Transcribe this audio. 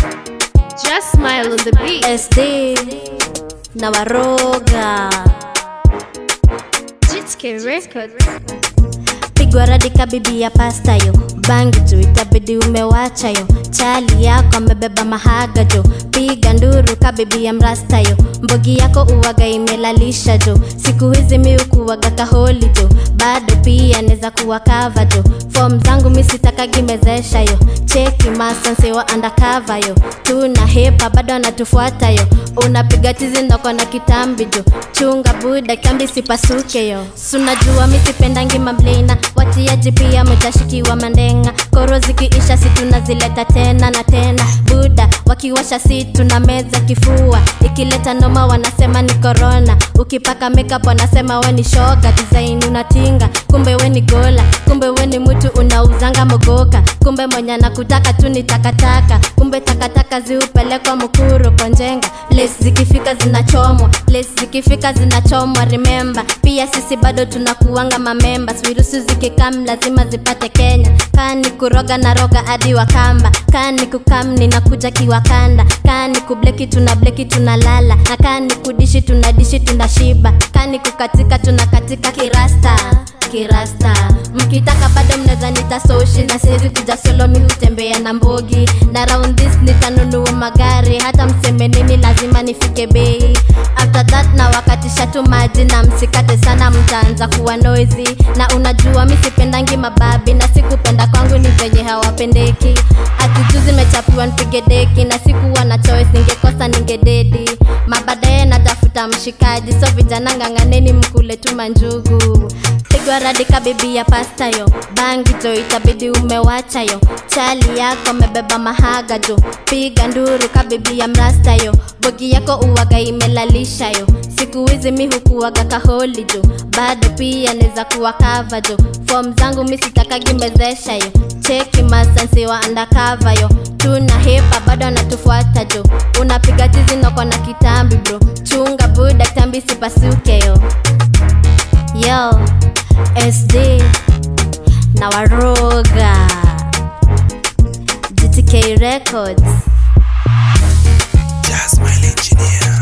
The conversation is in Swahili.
Just smile on the beat. SD na waroga GTK Records. pigwa radika bibi ya pasta yo bangi tu itabidi umewacha yo chali yako amebeba mahaga jo piga nduru ka bibi ya mrasta yo mbogi yako uwaga imelalisha jo siku hizi mi ukuwaga kaholi jo bado pia neza kuwa kava jo fom zangu mi sitakagimezesha yo cheki masansewa andakava yo tuna hepa bado anatufuata yo unapiga tizi ndoko na kitambi jo chunga buda kambi sipasuke yo sunajua mi sipendangi mamblina watiaji pia mtashikiwa mandenga koro zikiisha si tunazileta tena na tena buda wakiwasha si tuna meza kifua ikileta noma wanasema ni korona ukipaka makeup wanasema we ni shoga design unatinga kumbe we ni gola kumbe we ni mtu unauzanga mogoka kumbe mwenye nakutaka tu ni takataka kumbe takataka ziupelekwa mukuru konjenga place zikifika zinachomwa place zikifika zinachomwa remember pia sisi bado tunakuanga mamemba virusi zikikam lazima zipate kenya kani kuroga na roga hadi wakamba kani kukam ninakuja kiwakanda kani kubleki tuna bleki tunalala na kani kudishi tunadishi tunashiba kani kukatika tunakatika kirasta kirasta mkitaka bado mnaweza nita soshi na siwezi kuja solo mi hutembea na mbogi na round this nitanunua magari hata mseme nini lazima nifike bei after that na wakatisha tu maji na msikate sana mtaanza kuwa noisy na unajua mi sipendangi mababi na sikupenda kwangu ni venye hawapendeki atijuzi mechapiwa nipige deki na sikuwa na choice ningekosa ningededi mabadaye natafuta mshikaji so vijana ng'ang'aneni mkule tu manjugu pigwa radika bibi ya pasta yo bangi jo itabidi umewacha yo chali yako amebeba mahaga jo piga nduru ka bibi ya mrasta yo bogi yako uwaga imelalisha yo siku hizi mi hukuwaga kaholi jo bado pia neza kuwa kava jo fom zangu mi sitakagimezesha yo cheki masansi wa andakava yo tuna hepa bado anatufuata jo unapiga tizi noko na kitambi bro chunga buda kitambi sipasuke yo yo sd na waroga gtk records Just my engineer.